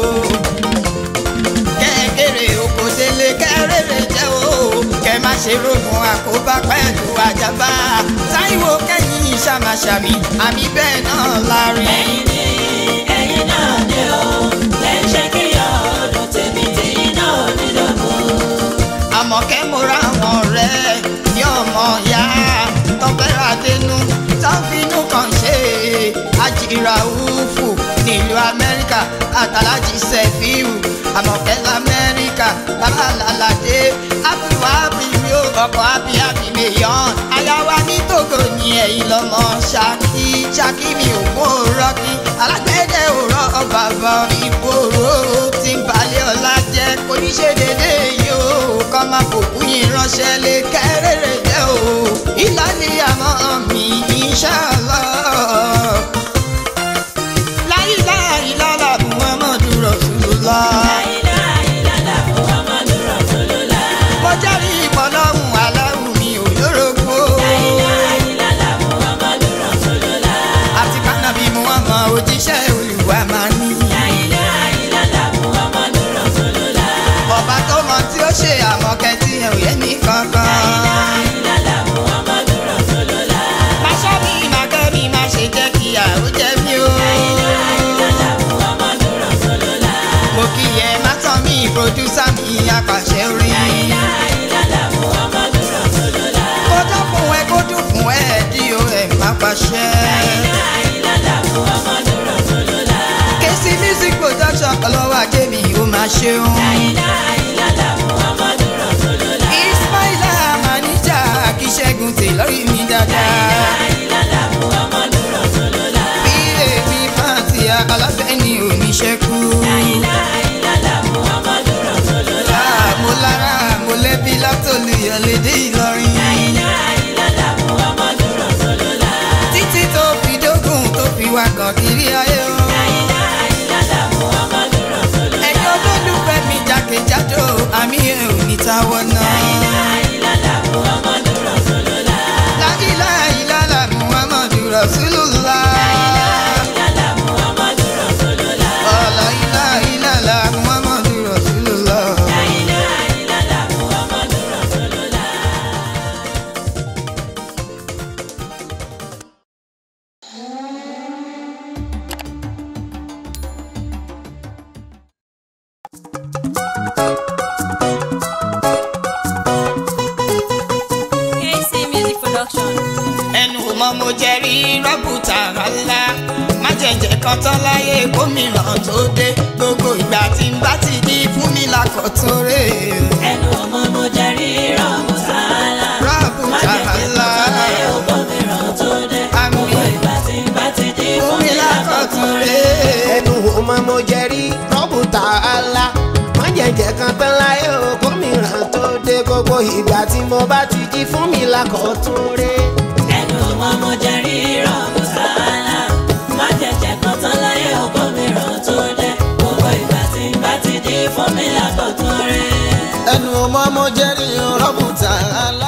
A: kẹ́kẹ́rẹ́ oko délé kẹ́rẹ́rẹ́ jẹ́ o kẹ́ má ṣe rògùn àkóbá pẹ̀lú àjàbá táìwò kẹ́yìn ṣàmàṣàmì àmì bẹ́ẹ̀ náà láàrin.
B: ẹ̀yin ni ẹ̀yin náà ni o lè ń ṣe kí ọdún tèmi tí iná dídógún.
A: àmọ̀kẹ́ mo ra àwọn ọ̀rẹ́ ní ọmọ ìyá tọ́pẹ́rẹ́ adénú tọ́fínú kan ṣe àjìrà òfò nílùú amẹ́ríkà àtàlájì sẹ́fíù àmọ̀kẹ́ lamẹ́ríkà babalàlàdé ábíwá bíbí ó ọkọ̀ ábíábí mẹ́yàn ayáwá ní tògò ní ẹ̀yìn lọ́mọ ṣákí ṣákí mi ò mú rọ́kí alágbẹ̀dẹ òrọ̀ bàbá ìgboro tí ń balẹ̀ ọ̀la jẹ́ kò ní ṣe dédé yìí o kọ́ máa fòkú yín ránṣẹ́ lé kẹ́rẹ́rẹ́ jẹ́ o ìlàlí àmọ́ mi inshallah láyé láyé lálá muhammadu rasulullah
B: láìlá ìlàlá muhammadu rasulullah.
A: mo jẹ́rìí ìpọ́nlọ́hún aláwù mi ò lórogbo
B: láìlá ìlàlá muhammadu rasulullah.
A: àti kánábì muhammad òjíṣẹ́ olùwà máa ní.
B: láìlá ìlàlá muhammadu rasulullah.
A: ọba tó mọ tí ó ṣe àmọ̀kẹ́ tí ẹ̀ ò yẹ ní kankan.
B: láìlá ìlàlá muhammadu rasulullah.
A: Máṣá mi máa kẹ́ mi máa ṣe jẹ́ kí àrò jẹ́ mi o.
B: láìlá ìlàlá muhammadu rasulullah.
A: Mo kí ẹ má tán mi pòdúsà mi apàṣẹ orin.
B: láìlá ìlàlá muhammadu rasulullah.
A: Kó dún fún ẹ kó dún fún ẹ dí o ẹ̀ má pàṣẹ.
B: láìlá ìlàlá muhammadu rasulullah.
A: Kèsì music production ọlọ́wọ́ ajé mi ó máa ṣeun.
B: láìlá ìlàlá muhammadu rasulullah.
A: Ismaila Manija kí Ṣẹ́gun tè lórí mi dáadáa.
B: ìlàlá muhammadu rasulullah.
A: Bí èmi máa ti alábẹ́ ni ò ní ṣẹ́kù.
B: láìlá ìlàlá muhammadu rasulullah.
A: Mo lára mo lẹ́bí látòlùyọ̀ lédè Ìlọrin.
B: láìlá ìlàlá muhammadu rasulullah.
A: títí tó fi dógùn tó fi wá kàn kiri ayé o.
B: láìlá ìlàlá muhammadu rasulullah.
A: ẹ̀yin olólùfẹ́ mi jákèjádò àmì ẹ̀ ò ní táwọ́ náà.
B: láìlá ìlàlá muhammadu rasulullah.
A: láìlá ìlàlà muhammadu rasulullah.
B: ìlàlá muhammadu rasulullah.
A: ọ̀la ìlà ìlàlà muhammadu rasulullah.
B: láìlá ìlàlá muhammadu rasulullah.
E: KC Music Production.
A: ẹnu mọ mo jẹ rí rọ́bùtà ńlá má jẹ̀jẹ̀ kan tán láyé gómìnà tó dé gbogbo ìgbà tí n bá ti di fún mi lákọ̀tún rè é.
B: ẹnu ọmọ mo jẹ́rí rọ́ọ̀mù sàálà.
A: Rọ́ọ̀mù
B: má jẹ́ kí
A: sàálà.
B: tọ́lá yóò bọ́ mi ràn tó dé.
A: Àmín.
B: gbogbo ìgbà tí n bá ti di
A: fún mi lákọ̀tún rè é.
C: ẹnu ọmọ mo jẹ rí rọ́bù tààlà má jẹ̀jẹ̀ kan tán láyé o gómìnà tó dé gbogbo ìgbà tí mo bá ti jí fún mi lákọ̀ọ́tún rẹ̀.
B: ẹnu ọmọ mo jẹ́rí rọ́ọ̀mù sàálà. má jẹ̀jẹ̀ kan tán láyé ọkọ mi ràn tó dé. gbogbo ìgbà tí n bá ti di fún mi lákọ̀tún rẹ̀.
D: ẹnu ọmọ mo jẹ́rìí rọ́bù tààlà